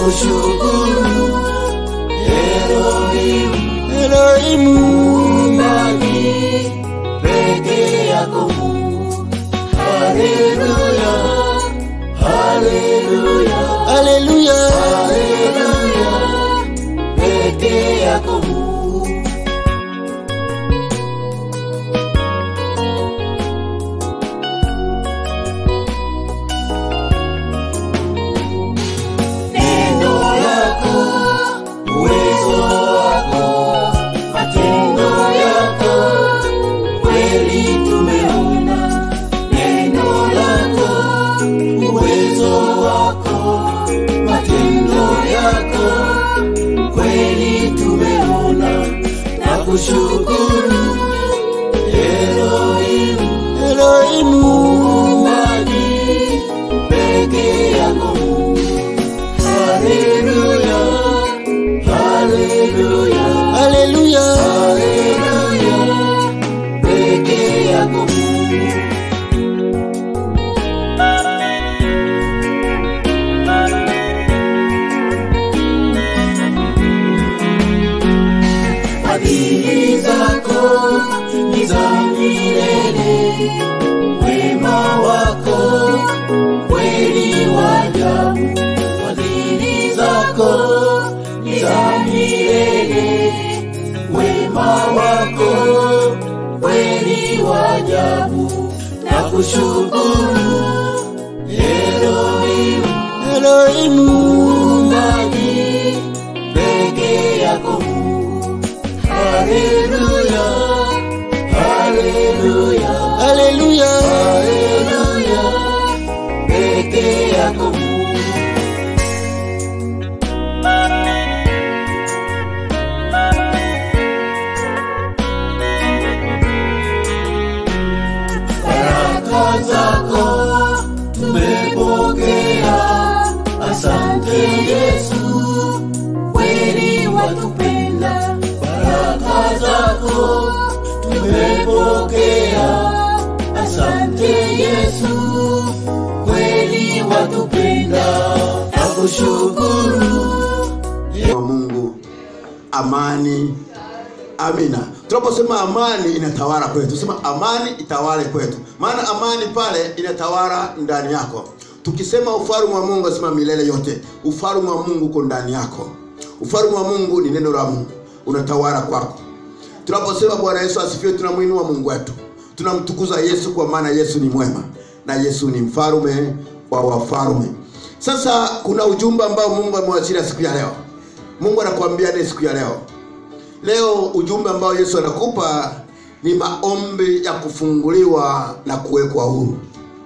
kushukuru Elohim, Elohimu, muumbaji peke yako Mungu. Haleluya, haleluya, haleluya, haleluya, peke yako Mungu. Neno lako, uwezo wako, matendo yako, kweli tumeona. Neno lako, uwezo wako, matendo yako, kweli tumeona. Na kushukuru Elohim, Elohimu, muumbaji peke yako Mungu. Haleluya, haleluya, haleluya, haleluya, peke yako Mungu. Fadhili zako ni za milele, wema wako kweli wa ajabu. Fadhili zako ni za milele, wema wako kweli wa ajabu. Na kushukuru Elohim, Elohimu, muumbaji peke yako Mungu. Haleluya, haleluya, haleluya, haleluya, peke yako Mungu. Baraka zako tumepokea, asante Yesu, kweli watupenda. Baraka zako tumepokea, asante Yesu, kweli watupenda. Nakushukuru wa Mungu, amani. Amina. Tunaposema amani inatawala kwetu, sema amani itawale kwetu, maana amani pale inatawala ndani yako. Tukisema ufalme wa Mungu, asema milele yote, ufalme wa Mungu uko ndani yako. Ufalme wa Mungu ni neno la Mungu, unatawala kwako. Tunaposema Bwana Yesu asifiwe, tunamwinua Mungu wetu, tunamtukuza Yesu kwa maana Yesu ni mwema na Yesu ni mfalme wa wafalme. Sasa kuna ujumbe ambao Mungu amewachilia siku ya leo. Mungu anakuambia ni siku ya leo. Leo ujumbe ambao Yesu anakupa ni maombi ya kufunguliwa na kuwekwa huru.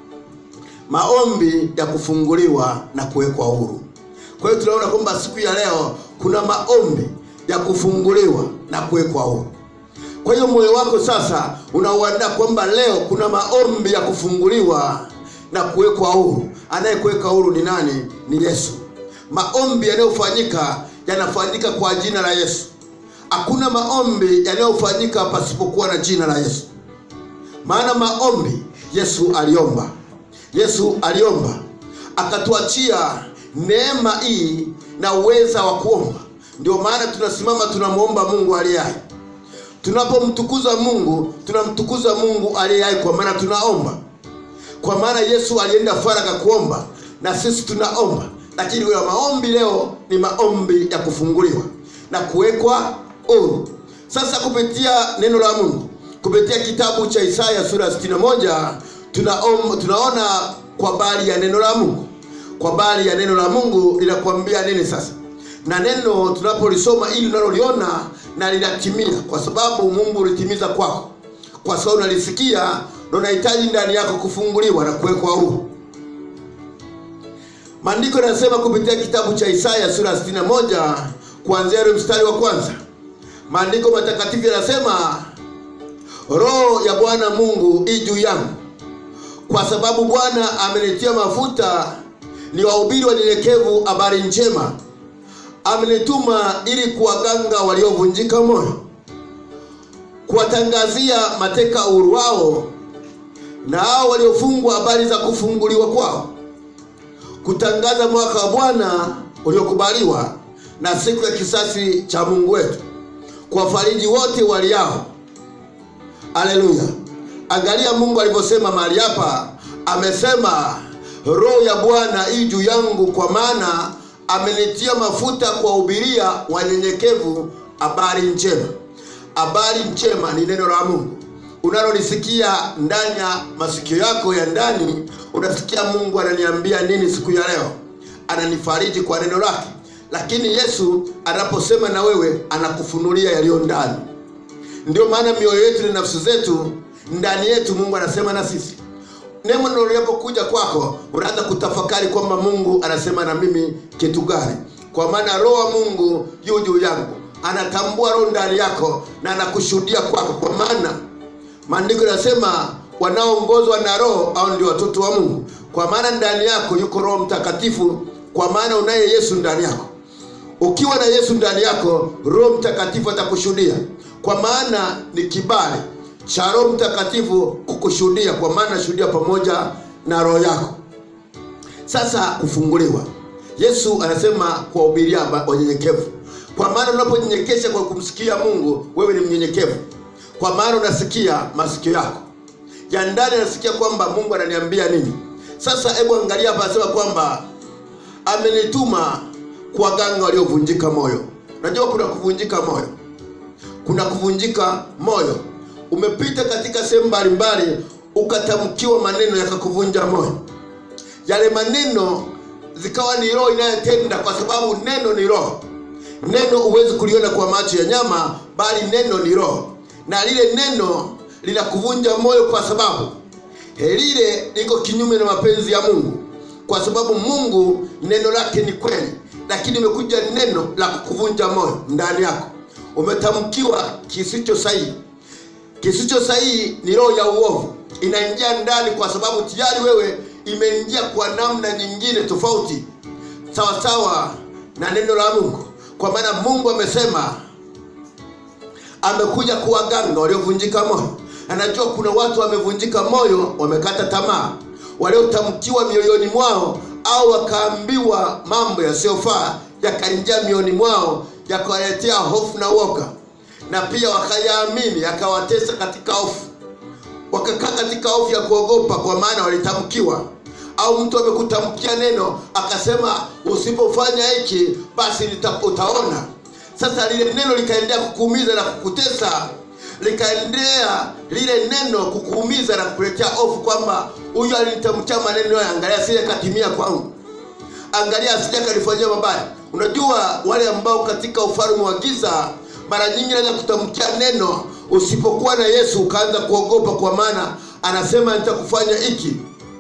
Maombi ya kufunguliwa na kuwekwa huru. Kwa hiyo tunaona kwamba siku ya leo kuna maombi ya kufunguliwa na kuwekwa huru. Kwa hiyo moyo wako sasa unauandaa kwamba leo kuna maombi ya kufunguliwa na kuwekwa huru. Anayekuweka huru ni nani? Ni Yesu. Maombi yanayofanyika yanafanyika kwa jina la Yesu. Hakuna maombi yanayofanyika pasipokuwa na jina la Yesu. Maana maombi Yesu aliomba, Yesu aliomba akatuachia neema hii na uweza wa kuomba. Ndio maana tunasimama tunamwomba Mungu aliye hai. Tunapomtukuza Mungu, tunamtukuza Mungu aliye hai, kwa maana tunaomba. Kwa maana Yesu alienda faragha kuomba, na sisi tunaomba. Lakini kwa maombi leo ni maombi ya kufunguliwa na kuwekwa huru. Sasa kupitia neno la Mungu, kupitia kitabu cha Isaya sura ya 61 tunaom, tunaona kwa habari ya neno la Mungu. Kwa habari ya neno la Mungu linakuambia nini sasa? Na neno tunapolisoma ili unaloliona na linatimia, kwa sababu Mungu ulitimiza kwako, kwa sababu unalisikia na unahitaji ndani yako kufunguliwa na kuwekwa huru. Maandiko yanasema kupitia kitabu cha Isaya sura ya 61 kuanzia ule mstari wa kwanza. Maandiko matakatifu yanasema, Roho ya Bwana Mungu i juu yangu, kwa sababu Bwana amenitia mafuta ni wahubiri wanyenyekevu habari njema. Amenituma ili kuwaganga waliovunjika moyo, kuwatangazia mateka uhuru wao, na hao waliofungwa habari za kufunguliwa kwao, kutangaza mwaka wa Bwana uliokubaliwa na siku ya kisasi cha mungu wetu kuwafariji wote waliao haleluya angalia mungu alivyosema mahali hapa amesema roho ya bwana hii juu yangu kwa maana amenitia mafuta kuwahubiria wanyenyekevu habari njema habari njema ni neno la mungu unalolisikia ndani ya masikio yako ya ndani unasikia mungu ananiambia nini siku ya leo ananifariji kwa neno lake lakini yesu anaposema na wewe anakufunulia yaliyo ndani ndio maana mioyo yetu na nafsi zetu ndani yetu mungu anasema na sisi neno linapokuja kwako unaanza kutafakari kwamba mungu anasema na mimi kitu gani kwa maana roho wa mungu juu juu yangu anatambua roho ndani yako na anakushuhudia kwako kwa maana maandiko yanasema wanaoongozwa na roho au ndio watoto wa mungu kwa maana ndani yako yuko roho mtakatifu kwa maana unaye yesu ndani yako ukiwa na yesu ndani yako roho mtakatifu atakushuhudia kwa maana ni kibali cha roho mtakatifu kukushuhudia kwa maana shuhudia pamoja na roho yako sasa kufunguliwa yesu anasema kuwahubiria ba- wanyenyekevu kwa maana unaponyenyekesha kwa kumsikia mungu wewe ni mnyenyekevu kwa maana unasikia masikio yako ya ndani anasikia kwamba mungu ananiambia nini sasa hebu angalia hapa anasema kwamba amenituma kuwaganga waliovunjika moyo unajua kuna kuvunjika moyo kuna kuvunjika moyo umepita katika sehemu mbalimbali ukatamkiwa maneno yakakuvunja moyo yale maneno zikawa ni roho inayotenda kwa sababu neno ni roho neno huwezi kuliona kwa macho ya nyama bali neno ni roho na lile neno linakuvunja moyo kwa sababu eh, lile liko kinyume na mapenzi ya mungu kwa sababu mungu neno lake ni kweli lakini imekuja neno la kukuvunja moyo ndani yako umetamkiwa kisicho sahihi kisicho sahihi ni roho ya uovu inaingia ndani kwa sababu tayari wewe imeingia kwa namna nyingine tofauti sawasawa na neno la mungu kwa maana mungu amesema amekuja kuwaganga waliovunjika moyo anajua kuna watu wamevunjika moyo wamekata tamaa waliotamkiwa mioyoni mwao au wakaambiwa mambo yasiyofaa yakaingia mioyoni mwao yakawaletea hofu na woga na pia wakayaamini yakawatesa katika hofu wakakaa katika hofu ya kuogopa kwa maana walitamkiwa au mtu amekutamkia neno akasema usipofanya hiki basi nita- utaona sasa lile neno likaendelea kukuumiza na kukutesa likaendelea lile neno kukuumiza na kukuletea hofu kwamba huyu alinitamkia maneno haya angalia sije katimia kwangu angalia asija kalifanyia mabaya unajua wale ambao katika ufalme wa giza mara nyingi naweza kutamkia neno usipokuwa na yesu ukaanza kuogopa kwa maana anasema nitakufanya hiki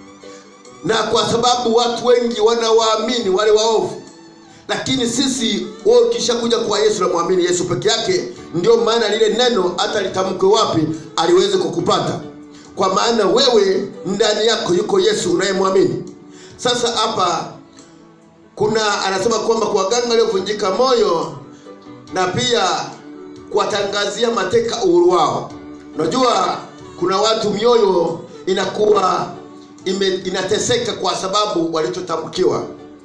na kwa sababu watu wengi wanawaamini wale waovu lakini sisi wewe ukishakuja kwa yesu namwamini yesu peke yake ndio maana lile neno hata litamkwe wapi aliweze kukupata kwa maana wewe ndani yako yuko yesu unayemwamini sasa hapa kuna anasema kwamba kuwaganga waliovunjika moyo na pia kuwatangazia mateka uhuru wao unajua kuna watu mioyo inakuwa ime, inateseka kwa sababu walichotamkiwa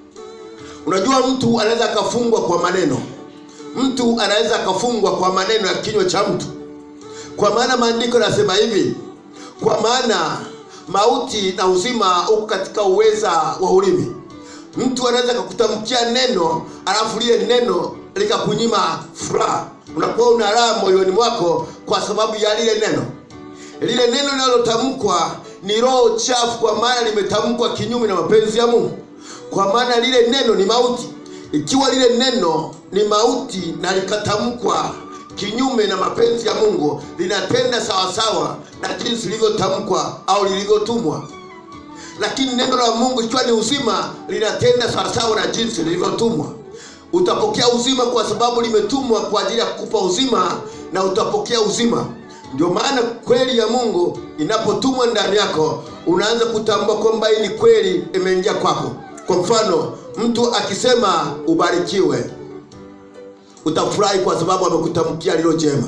unajua mtu anaweza akafungwa kwa maneno mtu anaweza akafungwa kwa maneno ya kinywa cha mtu kwa maana maandiko yanasema hivi kwa maana mauti na uzima huko katika uweza wa ulimi mtu anaweza akakutamkia neno alafu lile neno likakunyima furaha unakuwa una raha moyoni mwako kwa sababu ya lile neno lile neno linalotamkwa ni roho chafu kwa maana limetamkwa kinyume na mapenzi ya mungu kwa maana lile neno ni mauti ikiwa lile neno ni mauti na likatamkwa kinyume na mapenzi ya mungu linatenda sawasawa na jinsi lilivyotamkwa au lilivyotumwa lakini neno la mungu ikiwa ni uzima linatenda sawasawa na jinsi lilivyotumwa utapokea uzima kwa sababu limetumwa kwa ajili ya kukupa uzima na utapokea uzima ndio maana kweli ya mungu inapotumwa ndani yako unaanza kutambua kwamba hii ni kweli imeingia kwako kwa mfano mtu akisema ubarikiwe utafurahi kwa sababu amekutamkia lilo jema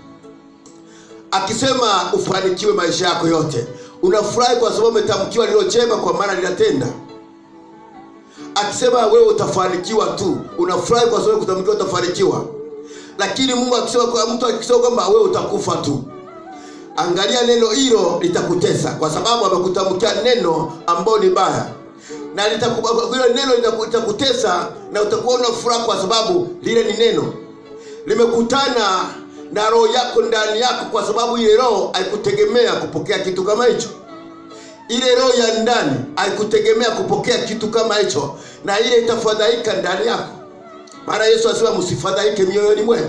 akisema ufanikiwe maisha yako yote unafurahi kwa sababu umetamkiwa lilo jema kwa maana linatenda akisema wewe utafanikiwa tu unafurahi kwa sababu kutamkiwa utafanikiwa lakini mungu akisema kwa mtu akisema kwamba wewe utakufa tu angalia neno hilo litakutesa kwa sababu amekutamkia neno ambayo ni baya na litaku- hilo neno litaku- litakutesa na utakuwa una furaha kwa sababu lile ni neno limekutana na roho yako ndani yako kwa sababu ile roho haikutegemea kupokea kitu kama hicho ile roho ya ndani haikutegemea kupokea kitu kama hicho na ile itafadhaika ndani yako maana yesu asema msifadhaike mioyoni mwenu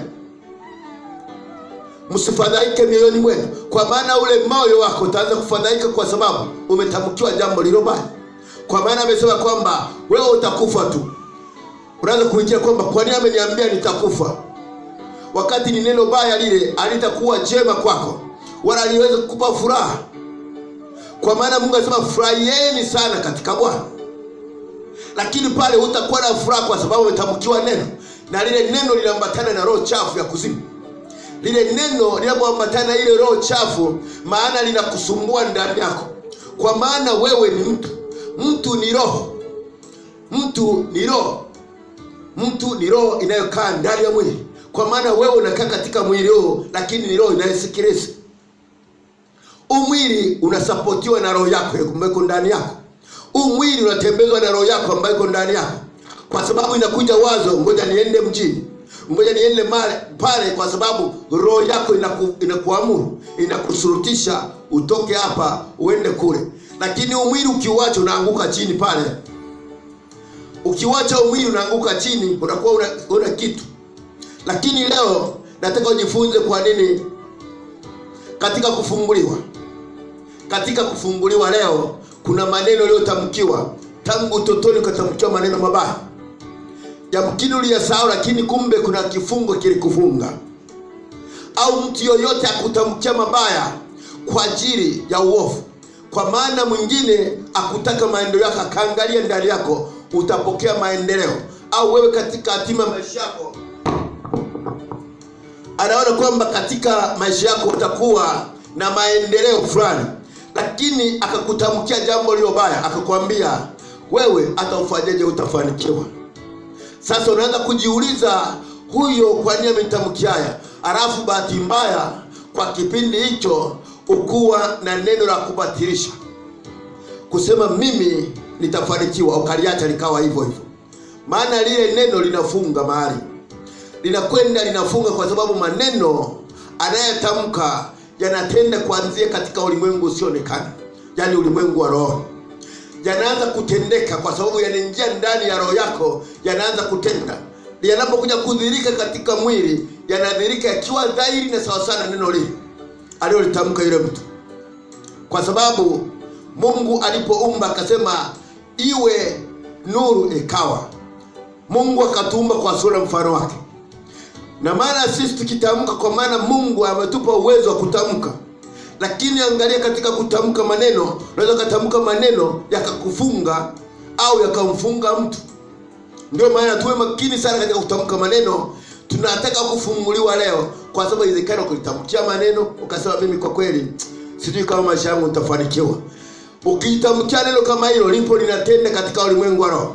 msifadhaike mioyoni mwenu kwa maana ule moyo wako utaanza kufadhaika kwa sababu umetamkiwa jambo lilo baya kwa maana amesema kwamba wewe utakufa tu unaanza kuingia kwamba kwa nini ameniambia nitakufa wakati ni neno baya lile alitakuwa jema kwako wala aliweza kukupa furaha kwa maana mungu anasema furahieni sana katika bwana lakini pale hutakuwa na furaha kwa sababu umetamkiwa neno na lile neno linaambatana na roho chafu ya kuzimu lile neno linapoambatana na ile roho chafu maana linakusumbua ndani yako kwa maana wewe ni mtu mtu ni roho mtu ni roho mtu ni roho inayokaa ndani ya mwili kwa maana wewe unakaa katika mwili huu lakini ni roho inayosikiliza huu mwili unasapotiwa na roho yako ambayo iko ndani yako huu mwili unatembezwa na roho yako ambayo iko ndani yako kwa sababu inakuja wazo ngoja niende mjini ngoja niende male pale kwa sababu roho yako inaku, inakuamuru inakusurutisha utoke hapa uende kule lakini huu mwili ukiuacha unaanguka chini pale ukiwacha huu mwili unaanguka chini unakuwa una, una kitu lakini leo nataka ujifunze kwa nini katika kufunguliwa katika kufunguliwa leo kuna maneno yaliyotamkiwa tangu utotoni ukatamkiwa maneno mabaya yamkini uliyasahau lakini kumbe kuna kifungo kilikufunga au mtu yoyote akutamkia mabaya kwa ajili ya uovu kwa maana mwingine akutaka maendeleo yako akaangalia ndani yako utapokea maendeleo au wewe katika hatima maisha yako anaona kwamba katika maisha yako utakuwa na maendeleo fulani lakini akakutamkia jambo lilo baya akakwambia wewe hata ufanyeje utafanikiwa sasa unaanza kujiuliza huyo kwa nini amenitamkia haya alafu bahati mbaya kwa kipindi hicho ukuwa na neno la kubatilisha kusema mimi nitafanikiwa ukaliacha likawa hivyo hivyo maana lile neno linafunga mahali linakwenda linafunga kwa sababu maneno anayetamka yanatenda kuanzia katika ulimwengu usioonekana yaani ulimwengu wa roho yanaanza kutendeka kwa sababu yanaingia ndani ya roho yako yanaanza kutenda yanapokuja kudhirika katika mwili yanadhirika yakiwa dhahiri na sawasawa na neno lile aliyolitamka yule mtu kwa sababu mungu alipoumba akasema iwe nuru ikawa mungu akatuumba kwa sura mfano wake na maana sisi tukitamka kwa maana mungu ametupa uwezo wa kutamka lakini angalia katika kutamka maneno unaweza ukatamka maneno yakakufunga au yakamfunga mtu ndio maana tuwe makini sana katika kutamka maneno tunataka kufunguliwa leo kwa sababu inawezekana kulitamkia maneno ukasema mimi kwa kweli sijui kama maisha yangu nitafanikiwa ukitamkia neno kama hilo lipo linatenda katika ulimwengu wa roho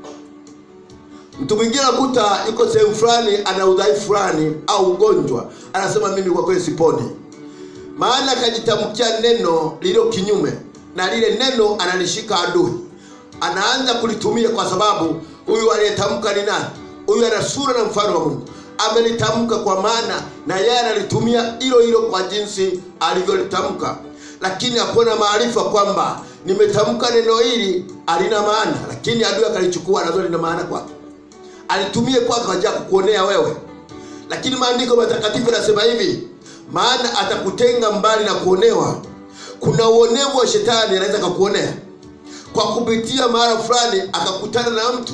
mtu mwingine akuta yuko sehemu fulani ana udhaifu fulani au ugonjwa anasema mimi kwa kweli siponi maana akajitamkia neno lililo kinyume na lile neno analishika adui anaanza kulitumia kwa sababu huyu aliyetamka ni nani huyu ana sura na mfano wa mungu amelitamka kwa maana na yeye analitumia hilo hilo kwa jinsi alivyolitamka lakini hakuwa na maarifa kwamba nimetamka neno hili halina maana lakini adui akalichukua nazo lina maana kwake alitumie kwake kwa ajili ya kukuonea wewe lakini maandiko matakatifu yanasema hivi maana atakutenga mbali na kuonewa kuna uonevu wa shetani anaweza akakuonea kwa kupitia mahala fulani akakutana na mtu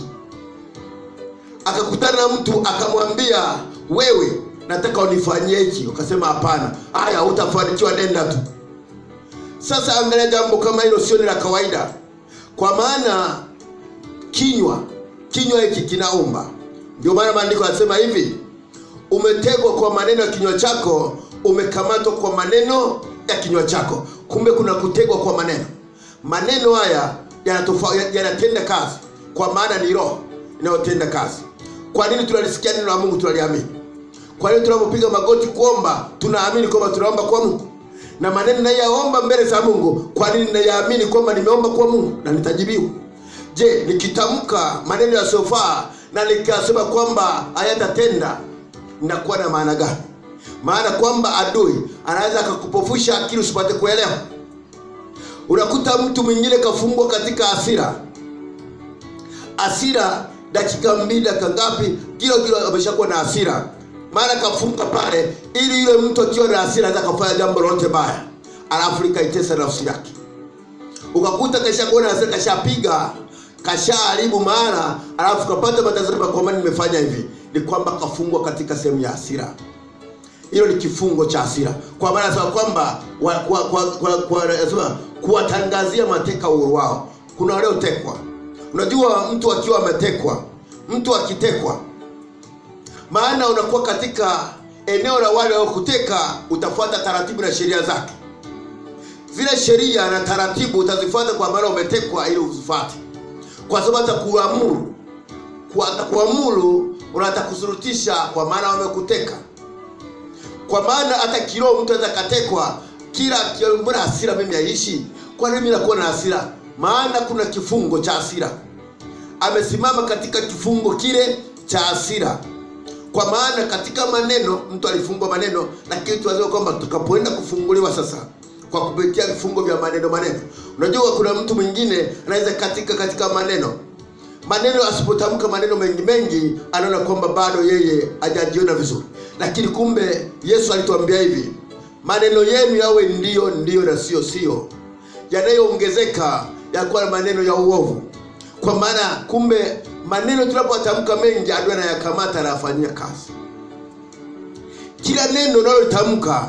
akakutana na mtu akamwambia wewe nataka unifanyie hiki ukasema hapana haya utafanikiwa nenda tu sasa angalia jambo kama hilo sio ni la kawaida kwa maana kinywa kinywa hiki kinaumba ndio maana maandiko yanasema hivi umetegwa kwa maneno ya kinywa chako umekamatwa kwa maneno ya kinywa chako kumbe kuna kutegwa kwa maneno maneno haya yanatofa- yanatenda kazi kwa maana ni roho inayotenda kazi kwa nini tunalisikia neno la mungu tunaliamini kwa hiyo tunapopiga magoti kuomba tunaamini kwamba tunaomba kwa mungu na maneno nayaomba mbele za mungu kwa nini nayaamini kwamba nimeomba kwa mungu na nitajibiwa je nikitamka maneno yasiyofaa na nikasema kwamba hayatatenda nakuwa na maana gani maana kwamba adui anaweza akakupofusha akili usipate kuelewa unakuta mtu mwingine kafungwa katika hasira hasira dakika mbili dakika ngapi kilo kilo ameshakuwa na hasira maana kafunga pale ili yule mtu akiwa na hasira anaweza kafanya jambo lolote baya alafu likaitesa nafsi yake ukakuta kashakuwa na hasira kashapiga kashaharibu maana alafu kapata matazamo kwamba nimefanya hivi ni kwamba kafungwa katika sehemu ya hasira hilo ni kifungo cha hasira kwa maana anasema kwamba wa- kwa- kwa- kwa- kwa- anasema kuwatangazia mateka uhuru wao kuna waliotekwa unajua mtu akiwa ametekwa mtu akitekwa maana unakuwa katika eneo la wale waliokuteka utafuata taratibu na sheria zake zile sheria na taratibu utazifuata kwa maana umetekwa ili uzifuate kwa sababu atakuamuru Kwa- atakuamuru unatakusurutisha kwa maana wamekuteka kwa maana hata kiroho mtu anaweza katekwa kila kila- mbona hasira mimi haishi kwa nini mimi nakuwa na hasira maana kuna kifungo cha hasira amesimama katika kifungo kile cha hasira kwa maana katika maneno mtu alifungwa maneno lakini tunasema kwamba tukapoenda kufunguliwa sasa kwa kupitia vifungo vya maneno maneno unajua kuna mtu mwingine anaweza katika katika maneno maneno asipotamka maneno mengi mengi anaona kwamba bado yeye hajajiona vizuri lakini kumbe yesu alituambia hivi maneno yenu yawe ndiyo ndiyo na sio sio yanayoongezeka yakuwa na maneno ya uovu kwa maana kumbe maneno tunapotamka mengi adui anayakamata anayafanyia kazi kila neno unalotamka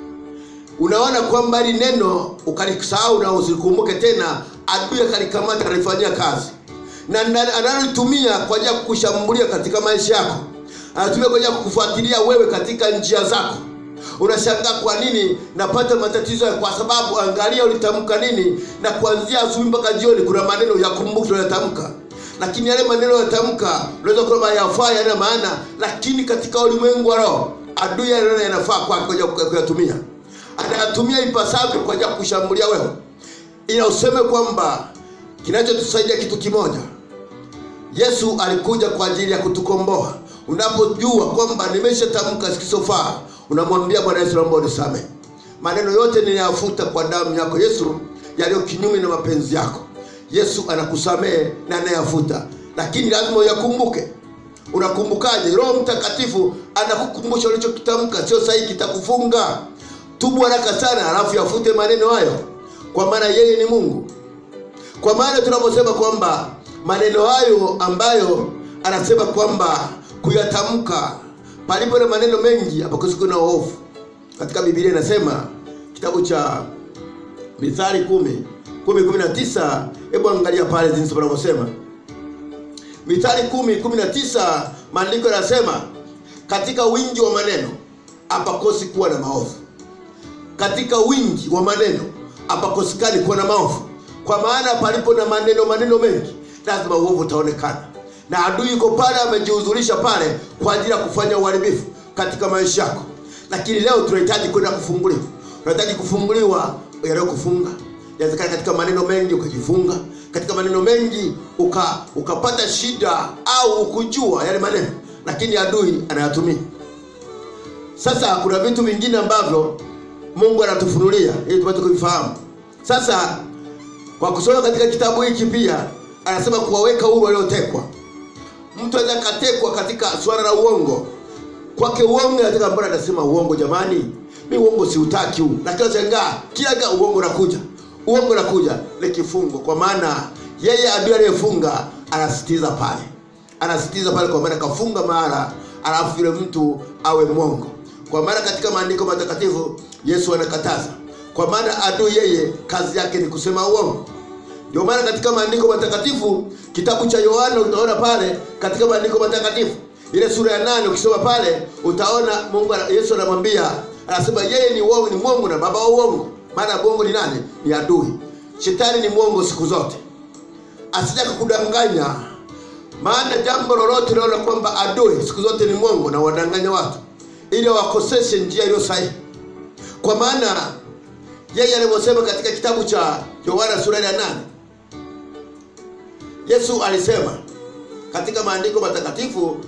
unaona kwamba hili neno ukalisahau na usilikumbuke tena adui akalikamata analifanyia kazi na na- analolitumia kwa ajili ya kukushambulia katika maisha yako anatumia kwa ajili ya kukufuatilia wewe katika njia zako unashangaa kwa nini napata matatizo haya? kwa sababu angalia ulitamka nini na kuanzia asubuhi mpaka jioni kuna maneno ya kumbuki unayotamka lakini yale maneno yatamka unaweza kwamba yafaa yana maana lakini katika ulimwengu wa roho adui anaona yanafaa kwake kwa ajili ya kuyatumia anayatumia ipasavyo kwa ajili ya kushambulia wewe ila useme kwamba kinachotusaidia kitu kimoja yesu alikuja kwa ajili ya kutukomboa unapojua kwamba nimeshatamka sikisofaa unamwambia bwana yesu naomba unisamehe maneno yote ninayafuta kwa damu yako yesu yaliyo kinyume na mapenzi yako yesu anakusamehe na anayafuta lakini lazima uyakumbuke unakumbukaje roho mtakatifu anakukumbusha ulichokitamka sio sahihi kitakufunga tubu haraka sana alafu yafute maneno hayo kwa maana yeye ni mungu kwa maana tunaposema kwamba maneno hayo ambayo anasema kwamba kuyatamka palipo na maneno mengi hapakosi kuna uovu katika biblia inasema kitabu cha mithali kumi kumi kumi na tisa hebu angalia pale jinsi panavyosema mithali kumi kumi na tisa maandiko yanasema katika wingi wa maneno hapakosi kuwa na maovu katika wingi wa maneno hapakosekani kuwa na maovu kwa maana palipo na maneno maneno mengi lazima uovu utaonekana na adui yuko pale amejihudhurisha pale kwa ajili ya kufanya uharibifu katika maisha yako lakini leo tunahitaji kwenda kufunguliwa tunahitaji kufunguliwa yanayokufunga inawezekana katika maneno mengi ukajifunga katika maneno mengi uka, ukapata shida au ukujua yale maneno lakini adui anayatumia sasa kuna vitu vingine ambavyo mungu anatufunulia ili tupate kuvifahamu sasa kwa kusoma katika kitabu hiki pia anasema kuwaweka huru waliotekwa mtu anaweza katekwa katika swala la uongo kwake uongo anataka mbona anasema uongo jamani mi uongo siutaki huu lakini shangaa kila ga uongo unakuja uongo unakuja ni kifungo kwa maana yeye adui aliyefunga anasitiza pale anasitiza pale kwa maana kafunga mahala alafu yule mtu awe mwongo kwa maana katika maandiko matakatifu yesu anakataza kwa maana adui yeye kazi yake ni kusema uongo ndio maana katika maandiko matakatifu kitabu cha yohana utaona pale katika maandiko matakatifu ile sura ya nane ukisoma pale utaona mungu ana- yesu anamwambia anasema yeye ni uongo ni mwongo na baba wa uongo maana mwongo ni nani ni adui shetani ni mwongo siku zote asija kukudanganya maana jambo lolote unaona kwamba adui siku zote ni mwongo na wadanganya watu ili wakoseshe njia iliyo sahihi kwa maana yeye alivyosema katika kitabu cha yohana sura ya nane yesu alisema katika maandiko matakatifu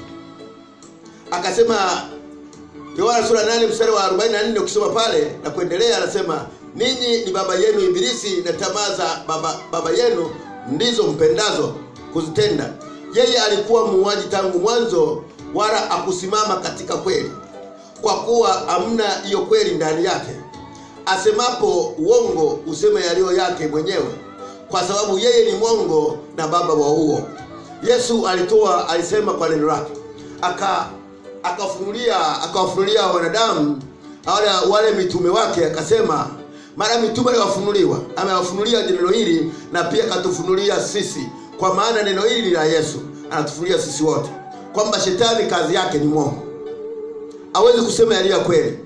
akasema yohana sura 8 mstari wa 44 ukisoma pale na kuendelea anasema ninyi ni baba yenu ibilisi na tamaa za baba, baba yenu ndizo mpendazo kuzitenda yeye alikuwa muuaji tangu mwanzo wala akusimama katika kweli kwa kuwa hamna hiyo kweli ndani yake asemapo uongo useme yaliyo yake mwenyewe kwa sababu yeye ni mwongo na baba wa huo yesu alitoa alisema kwa neno lake aka akafunulia akawafunulia wanadamu wale, wale mitume wake akasema mara mitume aliwafunuliwa amewafunulia neno hili na pia akatufunulia sisi kwa maana neno hili ni la yesu anatufunulia sisi wote kwamba shetani kazi yake ni mwongo hawezi kusema yaliyo ya kweli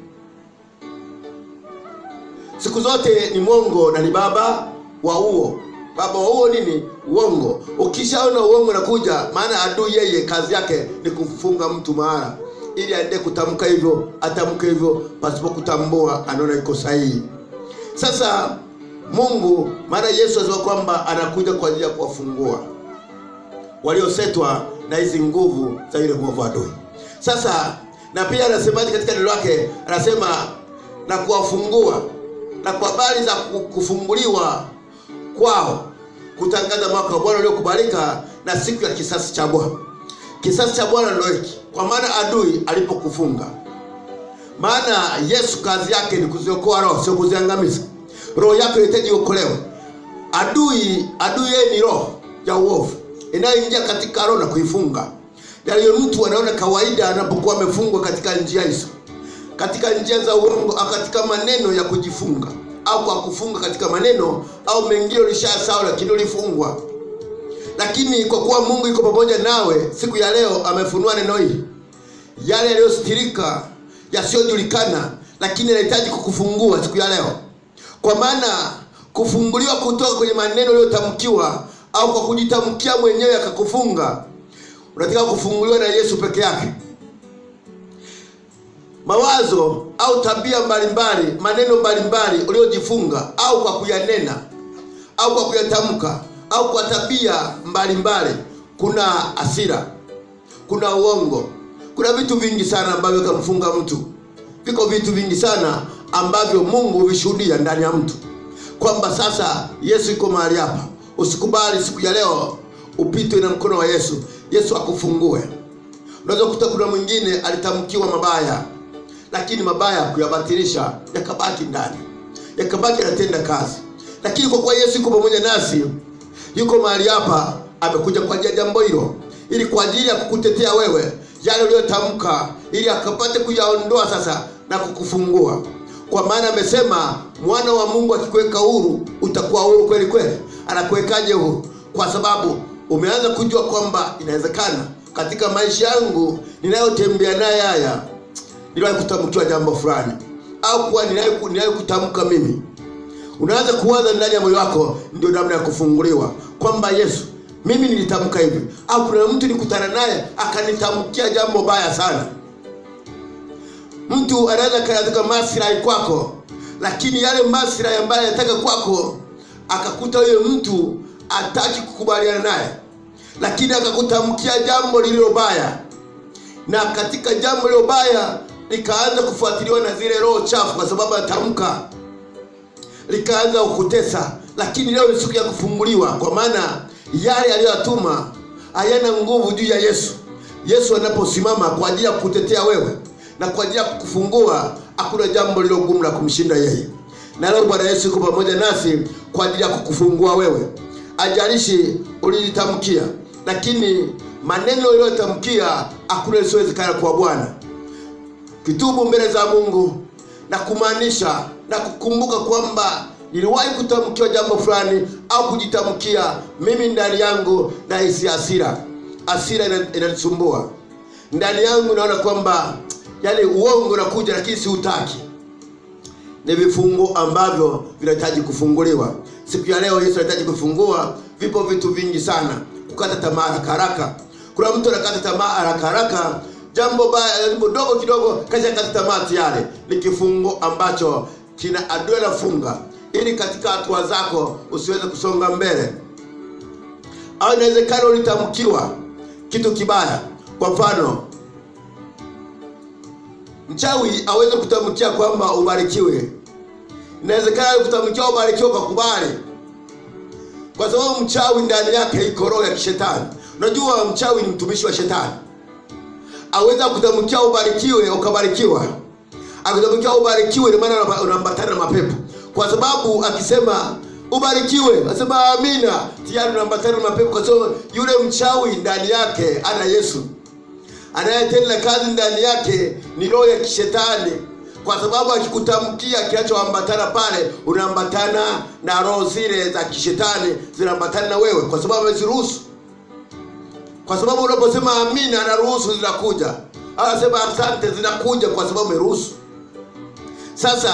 siku zote ni mwongo na ni baba wa uo baba wa uo nini uongo ukishaona uongo nakuja maana adui yeye kazi yake ni kumfunga mtu mahala ili aende kutamka hivyo atamke hivyo pasipo kutambua anaona iko sahihi sasa mungu maana yesu asema kwamba anakuja kwa ajili ya kuwafungua waliosetwa na hizi nguvu za yule mwovu adui sasa na pia anasemaje katika neno lake anasema na kuwafungua na kwa habari za ku- kufunguliwa kwao kutangaza mwaka wa bwana uliokubalika na siku ya kisasi cha bwana kisasi cha bwana ndo hiki kwa maana adui alipokufunga maana yesu kazi yake ni kuziokoa roho sio kuziangamiza roho yako inahitaji iokolewe adui adui yeye ni roho ya uovu inayoingia katika roho na kuifunga yaliyo mtu anaona kawaida anapokuwa amefungwa katika njia hizo katika njia za uongo au katika maneno ya kujifunga au kwa kufunga katika maneno au mengine ulishasahau lakini ulifungwa lakini kwa kuwa mungu yuko pamoja nawe siku ya leo amefunua neno hili yale yaliyostirika yasiyojulikana lakini yanahitaji kukufungua siku ya leo kwa maana kufunguliwa kutoka kwenye maneno uliyotamkiwa au kwa kujitamkia mwenyewe akakufunga unataka kufunguliwa na yesu peke yake mawazo au tabia mbalimbali maneno mbalimbali uliojifunga au kwa kuyanena au kwa kuyatamka au kwa tabia mbalimbali kuna hasira kuna uongo kuna vitu vingi sana ambavyo kamfunga mtu viko vitu vingi sana ambavyo mungu huvishuhudia ndani ya mtu kwamba sasa yesu iko mahali hapa usikubali siku ya leo upitwe na mkono wa yesu yesu akufungue unaweza kukuta kuna mwingine alitamkiwa mabaya lakini mabaya kuyabatilisha yakabaki ndani yakabaki anatenda kazi lakini kwa kuwa yesu yuko pamoja nasi yuko mahali hapa amekuja kwa ajili ya jambo hilo ili kwa ajili ya kukutetea wewe yale uliyotamka ili akapate kuyaondoa sasa na kukufungua kwa maana amesema mwana wa mungu akikuweka huru utakuwa huru kweli kweli anakuwekaje huru kwa sababu umeanza kujua kwamba inawezekana katika maisha yangu ninayotembea naye haya niliwahi kutamkiwa jambo fulani au kuwa niliwahi niliwahi kutamka mimi unaanza kuwaza ndani ya moyo wako ndio namna ya kufunguliwa kwamba yesu mimi nilitamka hivi au kuna mtu nikutana naye akanitamkia jambo baya sana mtu anaweza katika maslahi kwako lakini yale maslahi ambayo anataka kwako akakuta huyo mtu ataki kukubaliana naye lakini akakutamkia jambo lililo baya na katika jambo lililo baya likaanza kufuatiliwa na zile roho chafu kwa sababu atamka likaanza kukutesa lakini leo ni siku ya kufunguliwa kwa maana yale aliyoyatuma hayana nguvu juu ya yesu yesu anaposimama kwa ajili ya kukutetea wewe na kwa ajili ya kukufungua hakuna jambo lilo gumu la kumshinda yeye na leo bwana yesu yuko pamoja nasi kwa ajili ya kukufungua wewe ajalishi ulilitamkia lakini maneno uliyotamkia hakuna lisiowezekana kwa bwana kitubu mbele za mungu na kumaanisha na kukumbuka kwamba niliwahi kutamkiwa jambo fulani au kujitamkia mimi ndani yangu nahisi hasira hasira ina- inanisumbua ndani yangu naona kwamba yani uongo unakuja lakini siutaki ni vifungo ambavyo vinahitaji kufunguliwa siku ya leo yesu anahitaji kufungua vipo vitu vingi sana kukata tamaa haraka haraka kuna mtu anakata tamaa haraka haraka jambo baya jambo dogo kidogo kasha kata tamaa tayari ni kifungo ambacho kina adui anafunga ili katika hatua zako usiweze kusonga mbele au inawezekana ulitamkiwa kitu kibaya kwa mfano mchawi aweze kutamkia kwamba ubarikiwe inawezekana kutamkia ubarikiwe kwa kubali kwa sababu mchawi ndani yake iko roho ya kishetani unajua mchawi ni mtumishi wa shetani aweza kutamkia ubarikiwe ukabarikiwa akutamkia ubarikiwe ni maana unapa- unaambatana na mapepo kwa sababu akisema ubarikiwe asema amina tayari unaambatana na mapepo kwa sababu yule mchawi ndani yake ana yesu anayetenda kazi ndani yake ni roho ya kishetani kwa sababu akikutamkia kinachoambatana pale unaambatana na roho zile za kishetani zinaambatana na wewe kwa sababu ameziruhusu kwa sababu unaposema amina anaruhusu zinakuja anasema asante zinakuja kwa sababu ameruhusu sasa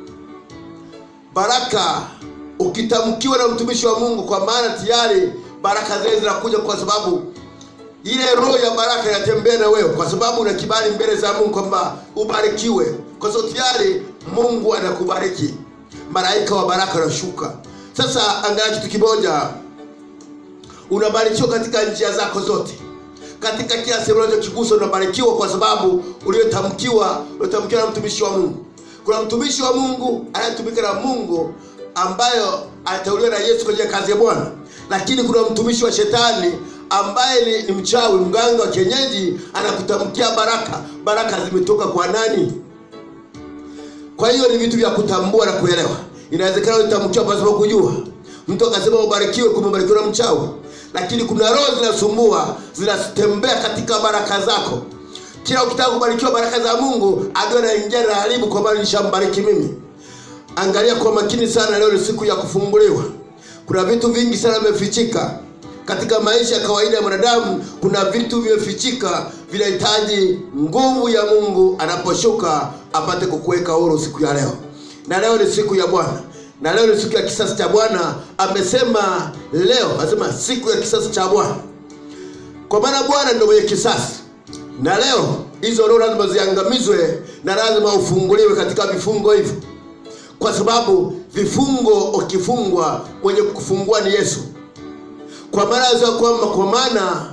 baraka ukitamkiwa na mtumishi wa mungu kwa maana tayari baraka zile zinakuja kwa sababu ile roho ya baraka inatembea na wewe kwa sababu una kibali mbele za mungu kwamba ubarikiwe kwa sababu tayari mungu anakubariki malaika wa baraka anashuka sasa angalia kitu kimoja unabarikiwa katika njia zako zote katika kila sehemu unachokigusa unabarikiwa kwa sababu uliotamkiwa uliotamkiwa na mtumishi wa mungu kuna mtumishi wa mungu anayetumika na mungu ambayo aliteuliwa na yesu kwa ajili ya kazi ya bwana lakini kuna mtumishi wa shetani ambaye ni, ni mchawi mganga wa kienyeji anakutamkia baraka baraka zimetoka kwa nani kwa hiyo ni vitu vya kutambua na kuelewa inawezekana ulitamkiwa pasipo kujua mtu akasema ubarikiwe kumbe ubarikiwa na mchawi lakini kuna roho zinasumbua zinatembea katika baraka zako kila ukitaka kubarikiwa baraka za mungu adui anaingia na haribu kwa maana nishambariki mimi angalia kwa makini sana leo ni siku ya kufunguliwa kuna vitu vingi sana vimefichika katika maisha ya kawaida ya mwanadamu kuna vitu vimefichika vinahitaji nguvu ya mungu anaposhuka apate kukuweka huru siku ya leo na leo ni siku ya bwana na leo ni siku ya kisasi cha bwana amesema leo anasema siku ya kisasi cha bwana kwa maana bwana ndio mwenye kisasi na leo hizo roho lazima ziangamizwe na lazima ufunguliwe katika vifungo hivyo kwa sababu vifungo ukifungwa mwenye kufungua ni yesu kwa maana za kwamba kwa maana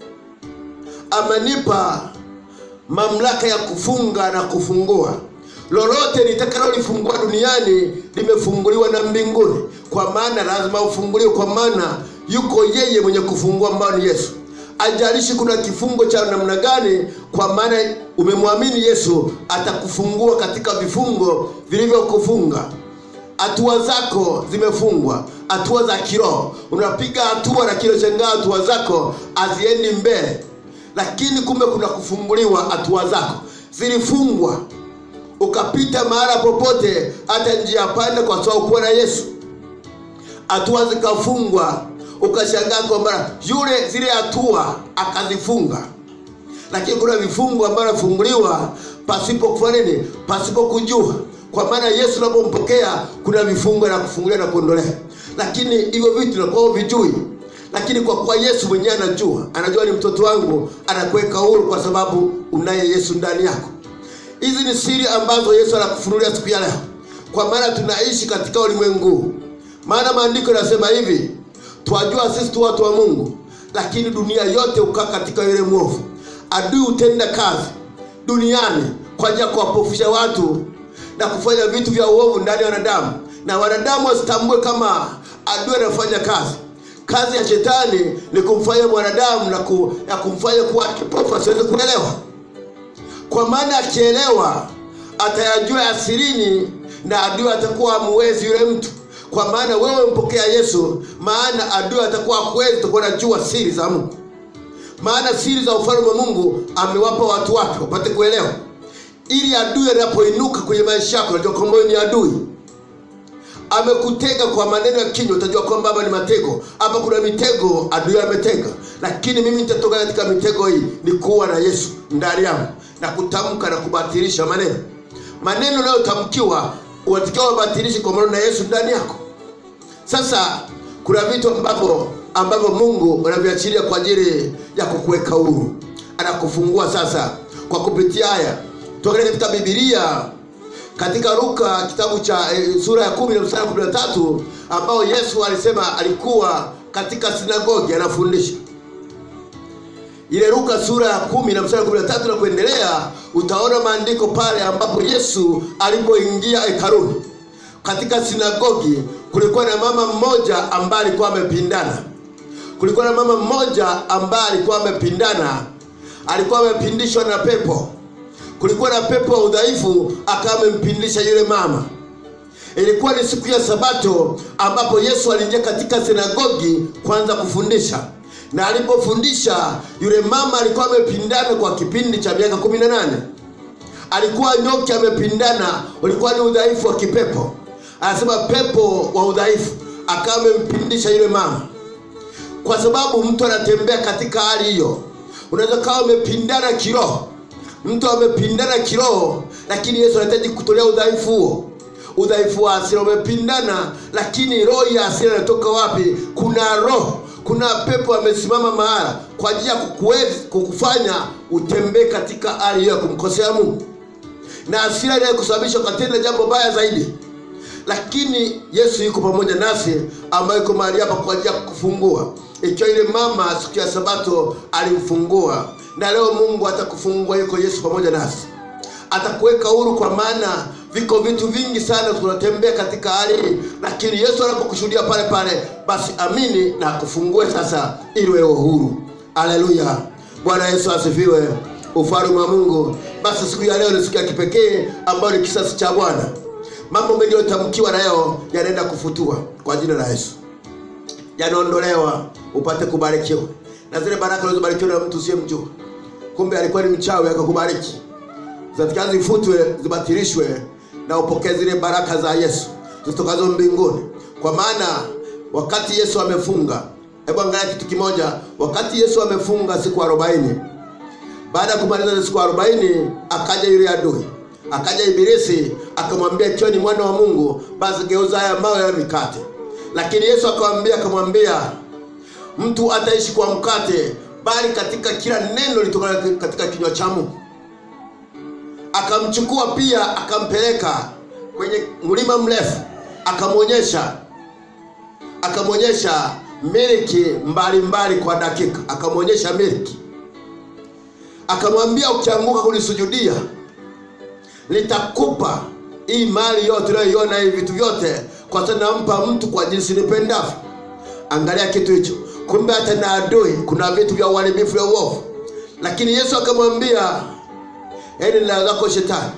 amenipa mamlaka ya kufunga na kufungua lolote litakalolifungua duniani limefunguliwa na mbinguni kwa maana lazima ufunguliwe kwa maana yuko yeye mwenye kufungua ambayo ni yesu ajalishi kuna kifungo cha namna gani kwa maana umemwamini yesu atakufungua katika vifungo vilivyokufunga hatua zako zimefungwa hatua za kiroho unapiga hatua na kilo shangaa hatua zako haziendi mbele lakini kumbe kuna kufunguliwa hatua zako zilifungwa ukapita mahala popote hata njia panda kwa sababu kuwa na yesu hatua zikafungwa ukashangaa kwamba yule zile hatua akazifunga lakini kuna vifungo ambavyo nafunguliwa pasipo kufanya nini pasipo kujua kwa maana yesu unapompokea kuna vifungo na kufungulia na kuondolea lakini hivyo vitu nakuwa vijui lakini kwa kuwa yesu mwenyewe anajua anajua ni mtoto wangu anakuweka huru kwa sababu unaye yesu ndani yako hizi ni siri ambazo yesu anakufunulia siku ya leo kwa maana tunaishi katika ulimwengu huu. maana maandiko yanasema hivi twajua sisi tu watu wa mungu lakini dunia yote hukaa katika yule mwovu adui hutenda kazi duniani kwa ajili ya kuwapofusha watu na kufanya vitu vya uovu ndani ya wanadamu na wanadamu wasitambue kama adui anafanya kazi kazi ya shetani ni kumfanya mwanadamu na, ku, na kumfanya kuwa kipofu asiweze kuelewa kwa maana akielewa atayajua asirini na adui atakuwa amuwezi yule mtu kwa maana wewe mpokea yesu maana adui atakuwa akwezi utakuwa najua siri za mungu maana siri za ufalme wa mungu amewapa watu wake wapate kuelewa ili adui anapoinuka kwenye maisha yako unajua kwamba wewe ni adui amekutega kwa maneno ya kinywa utajua kwamba hapa ni matego hapa kuna mitego adui ametega lakini mimi nitatoka katika mitego hii ni kuwa na yesu ndani yangu na kutamka na kubatilisha maneno maneno unayotamkiwa unatakiwa ubatilishe kwa maneno na yesu ndani yako sasa kuna vitu ambavyo ambavyo mungu anaviachilia kwa ajili ya kukuweka huru anakufungua sasa kwa kupitia haya tuangalia katika bibilia katika luka kitabu cha e, sura ya kumi na mstari wa kumi na tatu ambao yesu alisema alikuwa katika sinagogi anafundisha ile luka sura ya kumi na mstari wa kumi na tatu na kuendelea utaona maandiko pale ambapo yesu alipoingia hekaluni katika sinagogi kulikuwa na mama mmoja ambaye alikuwa amepindana kulikuwa na mama mmoja ambaye alikuwa amepindana alikuwa amepindishwa na pepo kulikuwa na pepo wa udhaifu akawa amempindisha yule mama ilikuwa ni siku ya sabato ambapo yesu aliingia katika sinagogi kwanza kufundisha na alipofundisha yule mama alikuwa amepindana kwa kipindi cha miaka kumi na nane alikuwa nyoki amepindana ulikuwa ni udhaifu wa kipepo anasema pepo wa udhaifu akawa amempindisha yule mama kwa sababu mtu anatembea katika hali hiyo unaweza kawa umepindana kiroho mtu amepindana kiroho lakini yesu anahitaji kutolea udhaifu huo udhaifu wa asira umepindana lakini roho ya asira inatoka wapi kuna roho kuna pepo amesimama mahala kwa ajili ya kukuwezi- kukufanya utembee katika hali hiyo ya kumkosea mungu na asira inayokusababisha ukatenda jambo baya zaidi lakini yesu yuko pamoja nasi ambayo yuko mahali hapa kwa ajili ya kukufungua ikiwa ile mama siku ya sabato alimfungua na leo mungu atakufungua yuko yesu pamoja nasi atakuweka huru kwa maana viko vitu vingi sana tunatembea katika hali hii lakini yesu anapokushuhudia pale pale basi amini na akufungue sasa ili wewe huru aleluya bwana yesu asifiwe ufalme wa mungu basi siku ya leo ni siku ya kipekee ambayo ni kisasi cha bwana mambo mengi yaliyotamkiwa leo yanaenda kufutua kwa jina la yesu yanaondolewa upate kubarikiwa na zile baraka ulizobarikiwa na mtu usiyemjua kumbe alikuwa ni mchawi akakubariki zatakiwa zifutwe zibatilishwe na upokee zile baraka za yesu zitokazo mbinguni kwa maana wakati yesu amefunga hebu angalia kitu kimoja wakati yesu amefunga siku arobaini baada ya kumaliza zile siku arobaini akaja yule adui akaja ibilisi akamwambia ikiwa ni mwana wa mungu basi geuza haya mawe ya mikate lakini yesu akamwambia akamwambia mtu ataishi kwa mkate bali katika kila neno litokana katika kinywa cha mungu akamchukua pia akampeleka kwenye mlima mrefu akamwonyesha akamwonyesha miliki mbalimbali kwa dakika akamwonyesha miliki akamwambia ukianguka kunisujudia nitakupa hii mali yote unayoiona hii vitu vyote kwa sababu nampa mtu kwa jinsi nipendavyo angalia kitu hicho kumbe hata na adui kuna vitu vya uharibifu vya uovu lakini yesu akamwambia eni nila zako shetani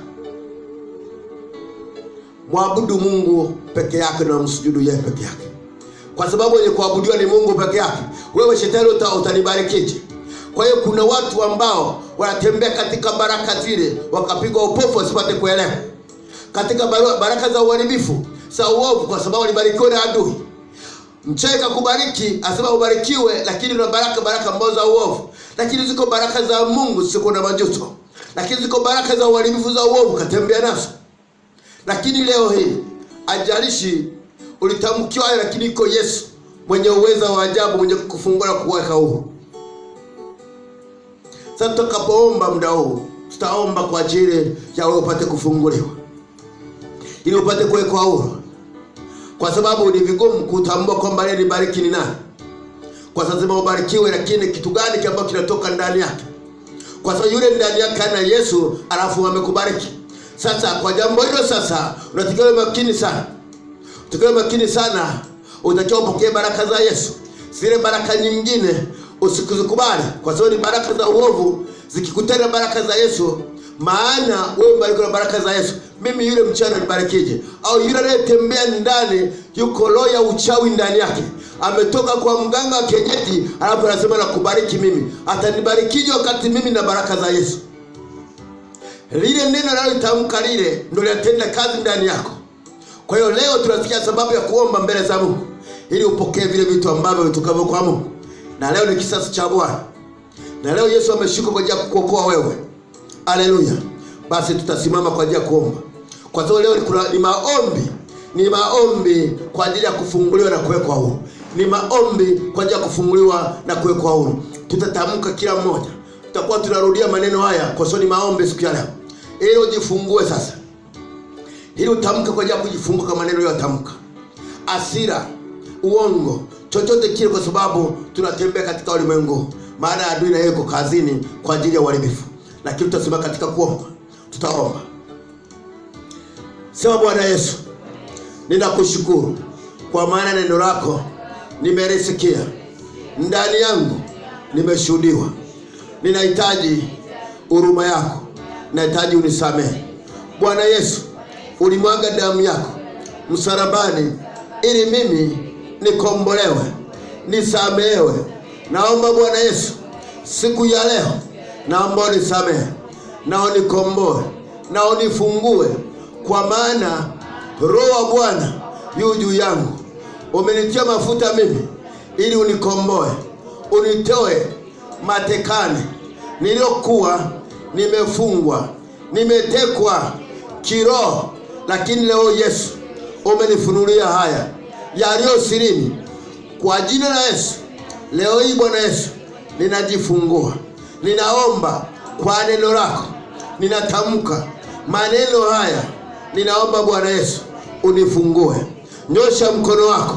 mwabudu mungu peke yake na msujudu yeye peke yake kwa sababu wenye kuabudiwa ni mungu peke yake wewe shetani uta, utanibarikije kwa hiyo kuna watu ambao wanatembea katika baraka zile wakapigwa upofu wasipate kuelewa katika baru- baraka za uharibifu za uovu kwa sababu walibarikiwa na adui mcheka kubariki asema ubarikiwe lakini una baraka baraka ambazo za uovu lakini ziko baraka za mungu zisiko na majuto lakini ziko baraka za uharibifu za uovu katembea nazo lakini leo hii ajalishi ulitamkiwa hayo lakini iko yesu mwenye uweza wa ajabu mwenye kukufungua na kuweka huru sasa tutakapoomba muda huu tutaomba kwa ajili ya wewe upate kufunguliwa ili upate kuwekwa huru kwa sababu ni vigumu kutambua kwamba yeye ni bariki ni nani kwa sababu lazima ubarikiwe lakini kitu gani ambacho kinatoka ndani yake kwa sababu yule ndani yake ana yesu alafu amekubariki sasa kwa jambo hilo sasa unatakiwa uwe makini sana utakiwa uwe makini sana utakiwa upokee baraka za yesu zile baraka nyingine usikuzikubali kwa sababu ni baraka za uovu zikikutana na baraka za yesu maana wewe mbarikiwa na baraka za yesu mimi yule mchana nibarikije au yule anayetembea ndani yuko roho ya uchawi ndani yake ametoka kwa mganga wa kienyeji alafu anasema nakubariki mimi atanibarikije wakati mimi na baraka za yesu lile neno nalolitamka lile ndo linatenda kazi ndani yako kwa hiyo leo tunasikia sababu ya kuomba mbele za mungu ili upokee vile vitu ambavyo vitokavyo kwa mungu na leo ni kisasi cha bwana na leo yesu ameshuka kwa ajili ya kukuokoa wewe aleluya basi tutasimama kwa ajili ya kuomba kwa sababu leo ni kuna- ni maombi ni maombi kwa ajili ya kufunguliwa na kuwekwa huru ni maombi kwa ajili ya kufunguliwa na kuwekwa huru tutatamka kila mmoja tutakuwa tunarudia maneno haya kwa sababu ni maombi siku ya leo ili ujifungue sasa ili utamke kwa ajili ya kujifungua kwa maneno yotamka asira uongo chochote kile kwa sababu tunatembea katika ulimwengu maana ya adui na yeye yuko kazini kwa ajili ya uharibifu lakini tutasema katika kuomba tutaomba sema bwana yesu ninakushukuru kwa maana neno lako nimelisikia ndani yangu nimeshuhudiwa ninahitaji huruma yako nahitaji unisamehe bwana yesu ulimwaga damu yako msalabani ili mimi nikombolewe nisamehewe naomba bwana yesu siku ya leo naomba unisamehe na unikomboe na unifungue kwa maana roho wa bwana yu juu yangu umenitia mafuta mimi ili unikomboe unitoe matekani niliyokuwa nimefungwa nimetekwa kiroho lakini leo yesu umenifunulia haya yaliyo sirini kwa jina la yesu leo hii bwana yesu ninajifungua ninaomba kwa neno lako ninatamka maneno haya ninaomba bwana yesu unifungue nyosha mkono wako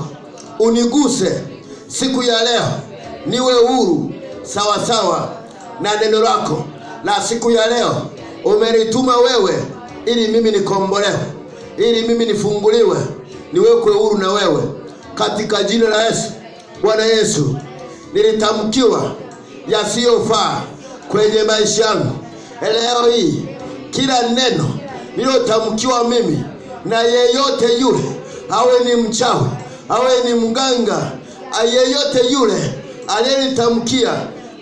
uniguse siku ya leo niwe huru sawasawa na neno lako la siku ya leo umenituma wewe ili mimi nikombolewe ili mimi nifunguliwe niwekwe huru na wewe katika jina la yesu bwana yesu nilitamkiwa yasiyofaa kwenye maisha yangu leo hii kila neno niliyotamkiwa mimi na yeyote yule awe ni mchawi awe ni mganga yeyote yule aliyenitamkia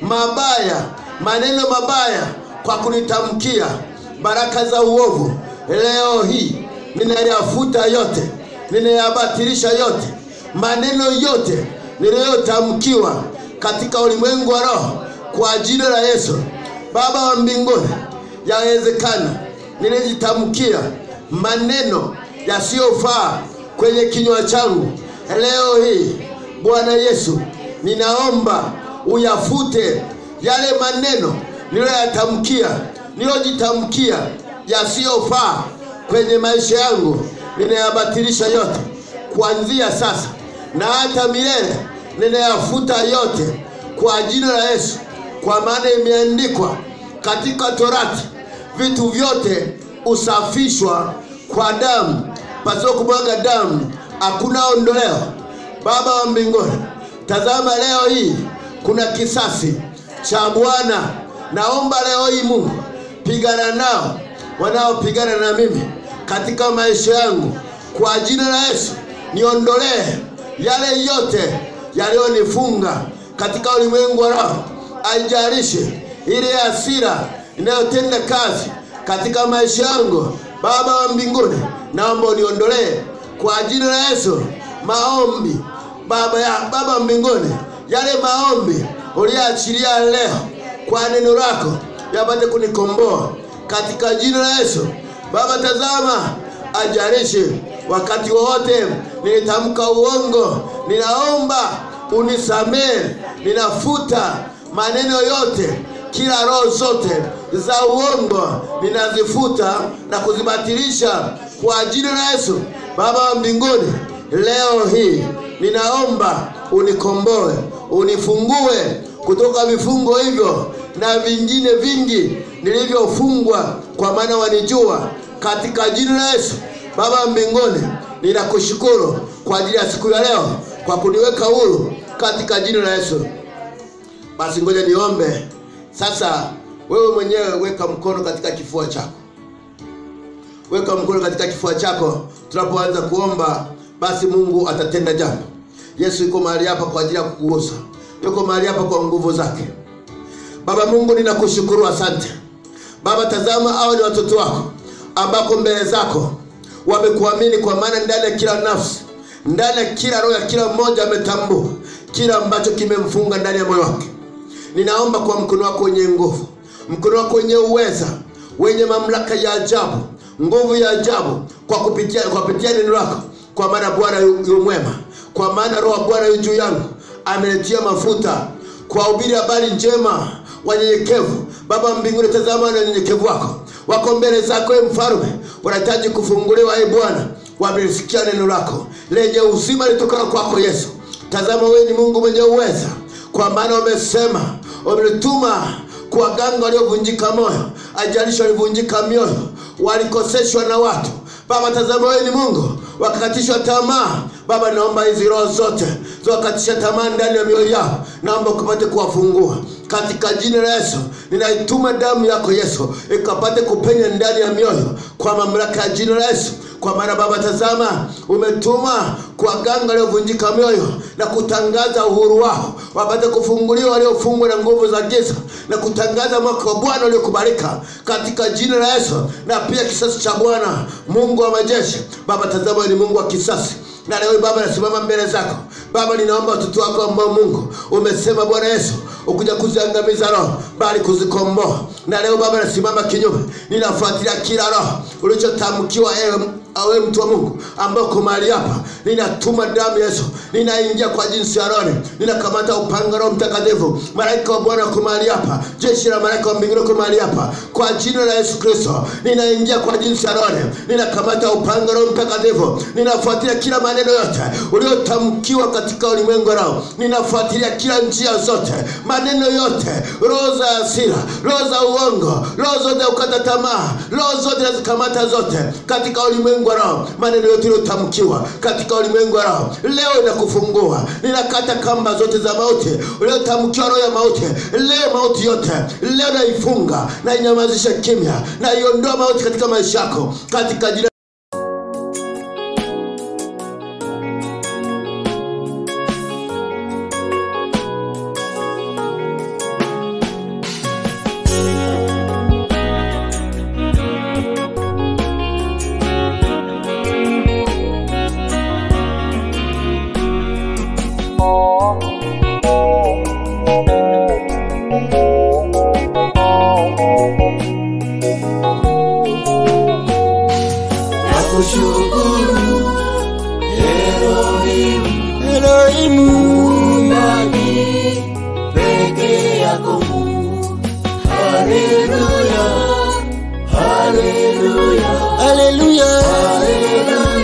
mabaya maneno mabaya kwa kunitamkia baraka za uovu leo hii ninayafuta yote ninayabatilisha yote maneno yote niliyotamkiwa katika ulimwengu wa roho kwa jina la yesu baba wa mbinguni yawezekana nilijitamkia maneno yasiyofaa kwenye kinywa changu leo hii bwana yesu ninaomba uyafute yale maneno niliyoyatamkia niliyojitamkia yasiyofaa kwenye maisha yangu ninayabatilisha yote kuanzia sasa na hata milele ninayafuta yote kwa jina la yesu kwa maana imeandikwa katika torati vitu vyote husafishwa kwa damu pasipo kumwaga damu hakuna ondoleo baba wa mbinguni tazama leo hii kuna kisasi cha bwana naomba leo hii mungu pigana nao wanaopigana na mimi katika maisha yangu kwa jina la yesu niondolee yale yote yaliyonifunga katika ulimwengu wa roho aijalishe ile hasira inayotenda kazi katika maisha yangu baba wa mbinguni naomba uniondolee kwa jina la yesu maombi baba ya baba wa mbinguni yale maombi uliyoachilia leo kwa neno lako yapate kunikomboa katika jina la yesu baba tazama ajalishe wakati wowote nilitamka uongo ninaomba unisamehe ninafuta maneno yote kila roho zote za uongo ninazifuta na kuzibatilisha kwa jina la yesu baba wa mbinguni leo hii ninaomba unikomboe unifungue kutoka vifungo hivyo na vingine vingi nilivyofungwa kwa maana wanijua katika jina la yesu baba wa mbinguni ninakushukuru kwa ajili ya siku ya leo kwa kuniweka huru katika jina la yesu basi ngoja niombe sasa wewe mwenyewe weka mkono katika kifua chako weka mkono katika kifua chako tunapoanza kuomba basi mungu atatenda jambo yesu yuko mahali hapa kwa ajili ya kukugusa yuko mahali hapa kwa nguvu zake baba mungu ninakushukuru asante baba tazama hao ni watoto wako ambako mbele zako wamekuamini kwa maana ndani ya kila nafsi ndani ya kila roho ya kila mmoja ametambua kila ambacho kimemfunga ndani ya moyo wake ninaomba kwa mkono wako wenye nguvu mkono wako wenye uweza wenye mamlaka ya ajabu nguvu ya ajabu kwa kupitia kwa kupitia neno lako kwa maana bwana yu yu mwema kwa maana roho wa bwana yu juu yangu amenitia mafuta kuwahubiri habari njema wanyenyekevu baba mbinguni tazama na unyenyekevu wako wako mbele zako e mfalume wanahitaji kufunguliwa e bwana wamelisikia neno lako lenye uzima litokana kwako yesu tazama wewe ni mungu mwenye uweza kwa maana wamesema wamelituma kuwaganga waliovunjika moyo ajalishi walivunjika mioyo walikoseshwa na watu baba tazama wewe ni mungu wakakatishwa tamaa baba naomba hizi roho zote ziwakatisha tamaa ndani ya mioyo yao naomba ukapate kuwafungua katika jina la yesu ninaituma damu yako yesu ikapate kupenya ndani ya mioyo kwa mamlaka ya jina la yesu kwa maana baba tazama umetuma kuwaganga waliovunjika mioyo na kutangaza uhuru wao wapate kufunguliwa waliofungwa na nguvu za giza na kutangaza mwaka wa bwana uliokubalika katika jina la yesu na pia kisasi cha bwana mungu wa majeshi baba tazama wewe ni mungu wa kisasi na leo baba nasimama mbele zako baba ninaomba watoto wako ambao mungu umesema bwana yesu ukuja kuziangamiza roho bali kuzikomboa na leo baba nasimama kinyume ninafuatilia kila roho ulichotamkiwa ewe awe mtu wa mungu ambao uko mahali hapa ninatuma damu yesu ninaingia kwa jinsi ya roni ninakamata upanga roho mtakatifu malaika wa bwana uko mahali hapa jeshi la malaika wa mbinguni uko mahali hapa kwa jina la yesu kristo ninaingia kwa jinsi ya roni ninakamata upanga roho mtakatifu ninafuatilia kila maneno yote uliotamkiwa katika ulimwengu roho ninafuatilia kila njia zote maneno yote roho za hasira roho za uongo roho zote ukata tamaa roho zote nazikamata zote katika ulimwengu wa roho maneno yote iliyotamkiwa katika ulimwengu wa roho leo inakufungua ninakata kamba zote za mauti uliotamkiwa roho ya mauti leo mauti yote leo naifunga nainyamazisha kimya naiondoa mauti katika maisha yako katika jina nakushukuru Elohim Elohimu Mungu peke yako Mungu Haleluya Haleluya Haleluya Haleluya